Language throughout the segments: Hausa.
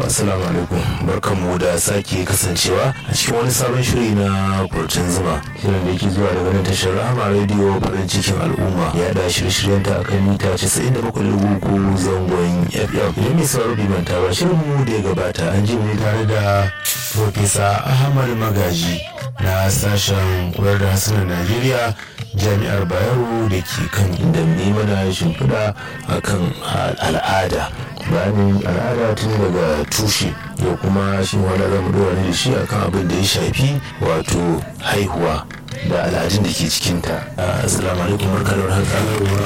assalamu alaikum barkanmu da sake kasancewa a cikin wani sabon shiri na kurcin zuma shirin da yake zuwa daga nan tashar rahama rediyo farin cikin al'umma ya da shirye-shiryen ta akan mita 97.3 zangon fm idan mai sauraro bai manta ba shirin mu da ya gabata an ji ne tare da Profesa Ahmad Magaji na sashen kula da hasunan Najeriya jami'ar Bayero da ke kan inda ne mana shimfiɗa akan al'ada bayanin al'ada tun daga tushe da kuma shi wanda za mu dora da shi akan abin da ya shafi wato haihuwa da al'adun da ke cikinta assalamu alaikum barkalar haka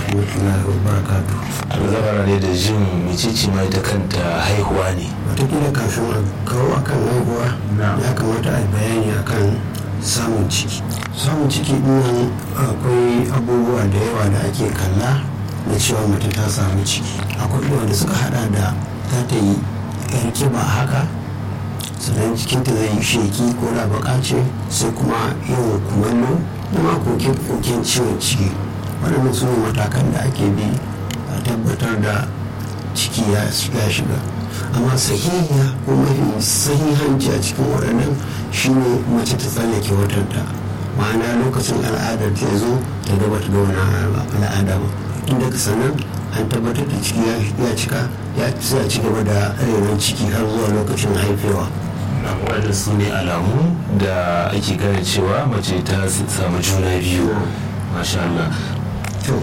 abu zabara ne da jin mecece ma ita kanta haihuwa ne watakila kafin a kawo akan haihuwa ya kamata a bayani akan samun ciki samun ciki dinnan akwai abubuwa da yawa da ake kalla na cewa mace ta samu ciki akwai wanda suka hada da ta ta yi yar kiba haka sannan jikinta zai yi sheki ko da baka ce sai kuma yawan kumallo da ma koke-koken ciwon ciki waɗannan su ne matakan da ake bi a tabbatar da ciki ya shiga amma sahihiya ko mafi sahihanci a cikin waɗannan shine mace ta tsallake watanta ma'ana lokacin al'adar ta zo ta gaba ta ga wani al'ada ba inda ka sanar an tabbatar da ciki ya cika ya sai a ci gaba da renon ciki har zuwa lokacin haifewa waɗanda su ne alamu da ake gane cewa mace ta samu juna biyu masha Allah to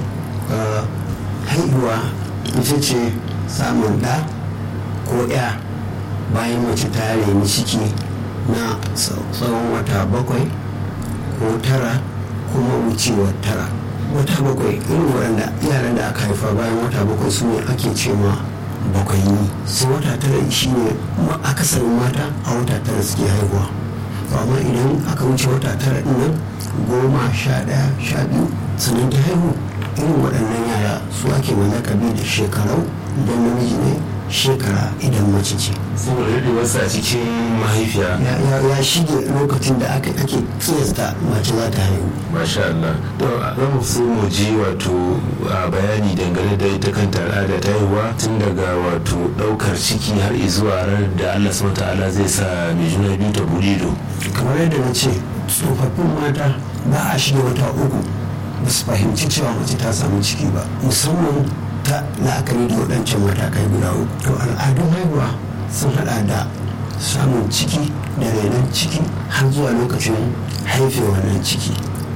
haihuwa ita ce samun ɗa ko ya bayan mace ta reni ciki na tsawon wata bakwai ko tara kuma wucewar tara wata bakwai irin waɗanda yaran da aka haifa bayan wata bakwai su ne ake ce ma bakwai ni sai wata tara shi ne akasarin mata a wata tara suke haihuwa amma idan aka wuce wata tara ɗin nan goma sha ɗaya sha biyu sannan ta haihu irin waɗannan yara su ake malakabi da shekarau idan namiji ne shekara idan mace ce saboda daɗewarsa a cikin mahaifiya ya shige lokacin da aka ake kiyasta mace za ta haihu masha Allah to za mu so mu ji wato bayani dangane da ita kanta al'ada ta haihuwa tun daga wato ɗaukar ciki har zuwa ranar da Allah subhanahu ta'ala zai sa mai juna biyu ta buɗe ido kamar yadda na ce tsofaffin mata ba a shige wata uku ba su fahimci cewa mace ta samu ciki ba musamman ta la'akari da waɗancan matakai guda uku to al'adun haihuwa sun hada da samun ciki da renon ciki har zuwa lokacin haife wannan ciki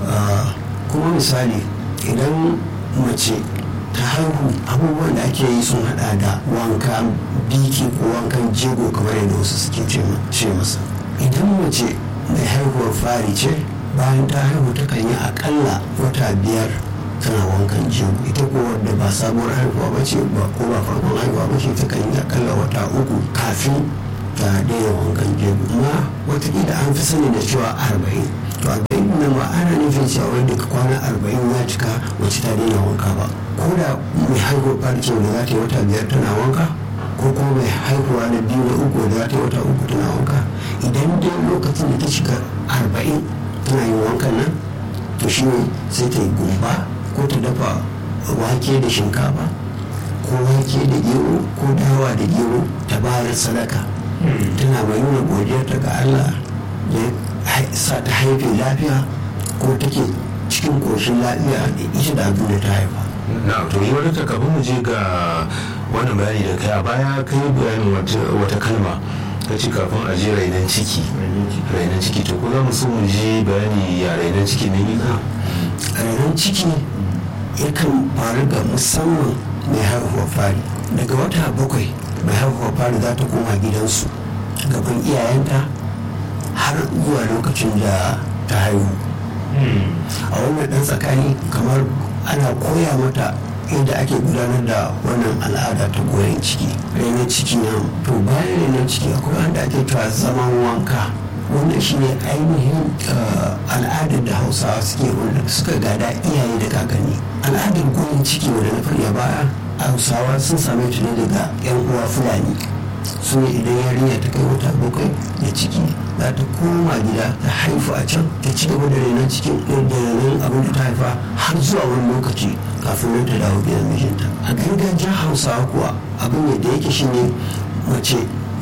kuma misali idan mace ta haihu abubuwan da ake yi sun hada da wanka biki ko wankan jego kamar yadda wasu suke ce masa idan mace mai haihuwar fari ce bayan ta haihu ta kan yi akalla wata biyar tana wankan jego ita ko wadda ba sabuwar haihuwa ba ce ba ko ba farkon haihuwa ba ce ta kan yi akalla wata uku kafin ta daina wankan jego amma watakila an fi sani da cewa arba'in to arba'in nan ba ana nufin cewa wai daga kwana arba'in ya cika wacce ta daina wanka ba ko da mai haihuwar farce da za ta yi wata biyar tana wanka ko kuma mai haihuwa na biyu na uku da za ta yi wata uku tana wanka idan dai lokacin da ta shiga arba'in tana yin wankan nan to shi ne sai ta yi gumba ko ta dafa wake da shinkafa ko wake da gero ko dawa da gero ta bayar sadaka tana mai nuna godiyarta ga Allah ya sa ta haife lafiya ko take cikin koshin lafiya da ita da abin da ta haifa na to yi wani kafin mu je ga wannan bayani da kai a baya kai bayanin wata kalma ka ce kafin a je rainan ciki rainan ciki to ko za mu so mu je bayani ya rainan ciki ne yi rainan ciki yakan faru ga musamman mai haihuwa fari daga wata bakwai mai haihuwa fari za ta koma gidansu gaban iyayenta har zuwa lokacin da ta haihu a wannan dan tsakani kamar ana koya mata yadda ake gudanar da wannan al'ada ta goyon ciki rainon ciki na to bayan rainon ciki akwai wanda ake cewa zaman wanka wannan shine ainihin al'adar da hausawa suke wanda suka gada iyaye da kakanni al'adar goyon ciki wanda na faɗi a baya hausawa sun same ta ne daga yan uwa fulani su ne idan yarinya ta kai wata bakwai da ciki za ta koma gida ta haifu a can ta ci gaba da renon cikin da renon abin da ta haifa har zuwa wani lokaci kafin nan ta dawo gidan mijinta a gargajiyar hausawa kuwa abin da yake shine mace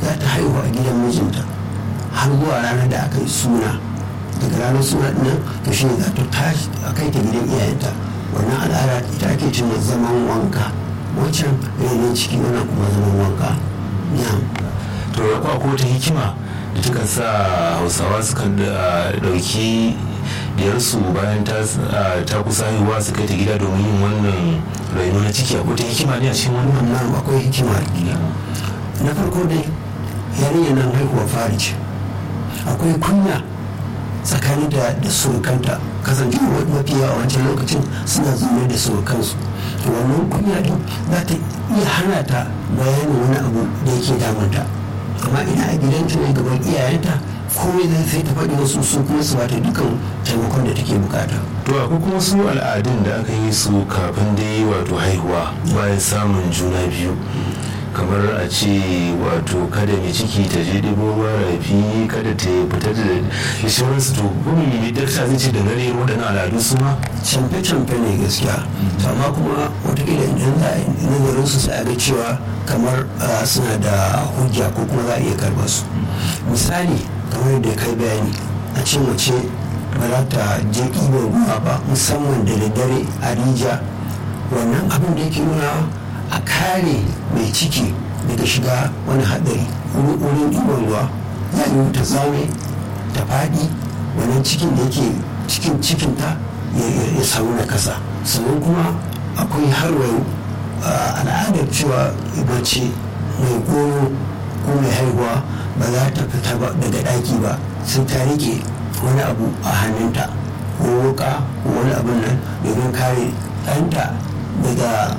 za ta haihu a gidan mijinta har zuwa ranar da aka yi suna daga ranar suna nan to shi ne za ta tashi a kai ta gidan iyayenta wannan al'ada ita ake cewa zaman wanka wancan renon ciki wannan kuma zaman wanka to ya kwa wata hikima da takan sa hausawa sukan dauki diyarsu bayan ta kusa haihuwa su kai ta gida domin yin wannan raino na ciki akwai ta hikima ne a cikin wannan wannan akwai hikima na farko dai yarinya nan haihuwa fari ce akwai kunya tsakanin da da surukanta kasancewa mafi yawa wancan lokacin suna zaune da surukansu to wannan kunya din za ta iya hana ta bayanin wani abu da yake damunta amma ina a gidanta ne gaban iyayenta komai zai sai ta faɗi wasu su kuma su bata dukkan taimakon da take bukata to akwai kuma su al'adun da aka yi su kafin dai wato haihuwa bayan samun juna biyu kamar a ce wato kada mai ciki ta je ɗibo ruwa rafi kada ta fita da sauransu to gumi ne dakta zai ce da gare waɗannan al'adu su ma camfe-camfe ne gaskiya amma kuma watakila idan za a yi nazarin su sai a ga cewa kamar suna da hujja ko kuma za a iya karɓar su misali kamar da kai bayani a ce mace ba za ta je ɗiban ruwa ba musamman da daddare a rija wannan abin da yake nuna a kare mai ciki daga shiga wani haɗari wurin ɗiban ruwa ya yi ta zame ta faɗi wannan cikin da yake cikin cikinta ya samu na kasa sannan kuma akwai harwayo al'adar cewa mace mai goyo ko mai haihuwa ba za ta fita daga ɗaki ba sai ta rike wani abu a hannunta ko wuka ko wani abin nan domin kare ɗanta daga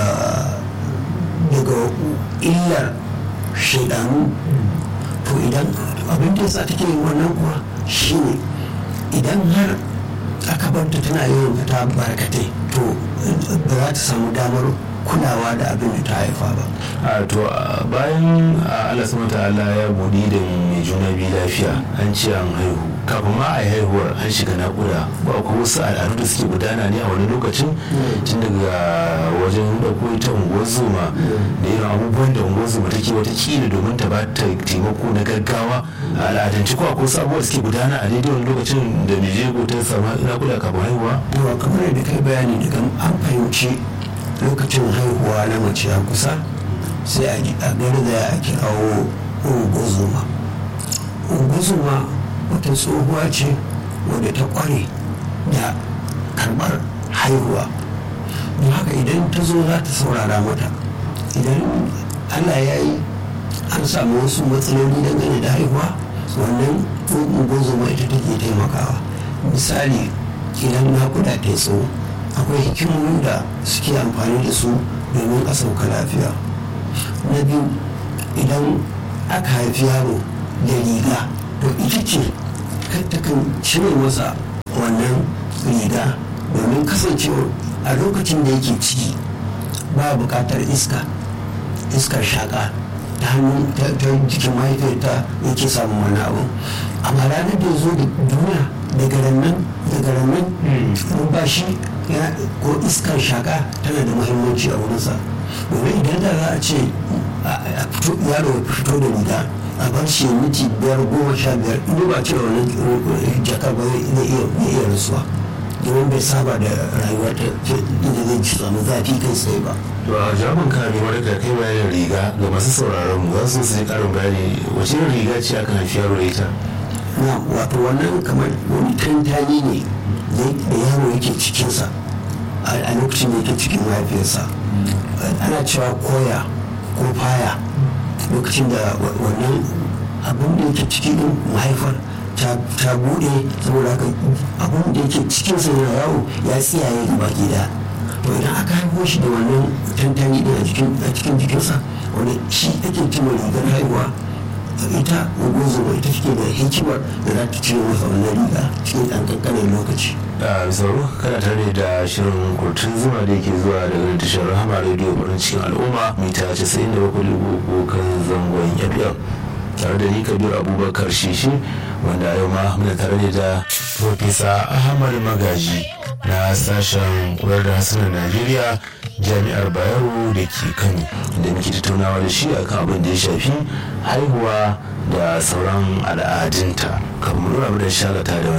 daga illar shaidanu to idan abin da yasa take yin wannan kuwa shine idan har aka barta tana yawan fita barkatai to ba za ta samu damar kulawa da abin da ta haifa ba a to bayan Allah subhanahu ta'ala ya budi da mai juna biyu lafiya an ce an haihu kafin ma a yi haihuwar an shiga naƙuda ba ko wasu al'adu da suke gudana ne a wani lokacin tun daga wajen ɗauko ita unguwar zoma da irin abubuwan da unguwar zoma take wata kila domin ta ba ta taimako na gaggawa a al'adance ko akwai wasu abubuwa da suke gudana a daidai wani lokacin da mai jego ta samu naƙuda kafin haihuwa. yawa kamar yadda kai bayani daga an fahimci lokacin haihuwa na mace ya kusa sai a garza a kirawo ungozuma ungozuma wata tsohuwa ce wadda ta kware da karbar haihuwa don haka idan ta zo za ta saurara mata idan allah ya yi an samu wasu matsaloli dangane da haihuwa wannan ungozuma ita take taimakawa misali idan nakuda ta yi tsawo akwai hikimomin da suke amfani da su domin a sauka lafiya na biyu idan aka haifi yaro da riga to ita ce takan cire masa wannan riga domin kasancewa a lokacin da yake ciki ba buƙatar iska iskar shaƙa ta hannun ta jikin mahaifiyarta yake samun wani abu amma ranar da zo da duniya daga rannan daga rannan numfashi ko iskar shaka tana da muhimmanci a wurinsa domin idan da za a ce yaro ya fito da riga a bar shi miti biyar goma sha biyar inda ba ce wani jakar ba zai iya rasuwa domin bai saba da rayuwa ta inda zai ci samu zafi kai tsaye ba to a jami'in kame wani da kai bayanin riga ga masu sauraron mu za su su karin bayani wace irin riga ce aka haifi yaro da ita na wato wannan kamar wani tantani ne da yaro yake cikinsa a lokacin da yake cikin mahaifiyarsa ana cewa koya ko faya lokacin da wannan abin da yake ciki din mahaifar ta bude saboda haka abin da yake cikinsa yana yawo ya tsiyaye gaba gida to idan aka haifo shi da wannan tantani din a cikin jikinsa wani shi ake cimma rigar haihuwa ita ungozoma ita take da hikimar da za ta cire masa wannan riga cikin ɗan ƙanƙanin lokaci. a sauro kana tare da shirin kurtun zuma da yake zuwa daga tashar rahama rediyo farin cikin al'umma mita 97 kan zangon fm tare da ni kabir abubakar shishi wanda yau ma muna tare da profesa ahmad magaji na sashen kula da hasunan najeriya jami'ar bayero da ke kano da muke tattaunawa da shi akan abin da ya shafi haihuwa da sauran al'adunta kamar mu da shakata da